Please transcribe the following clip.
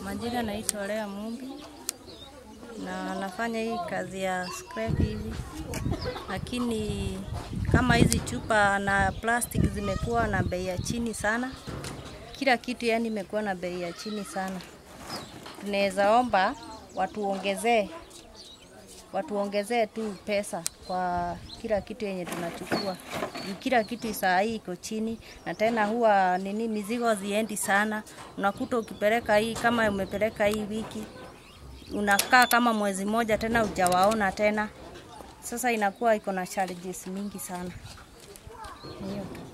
Majina naitwa Lea Mumbi na nafanya hii kazi ya scrap hivi, lakini kama hizi chupa na plastic zimekuwa na bei ya chini sana, kila kitu yani imekuwa na bei ya chini sana. Tunaweza omba watuongezee watuongezee tu pesa kwa kila kitu yenye tunachukua. Juu Kila kitu saa hii iko chini, na tena huwa nini, mizigo ziendi sana. Unakuta ukipeleka hii, kama umepeleka hii wiki, unakaa kama mwezi moja tena hujawaona tena. Sasa inakuwa iko na challenges mingi sana. Hiyo tu.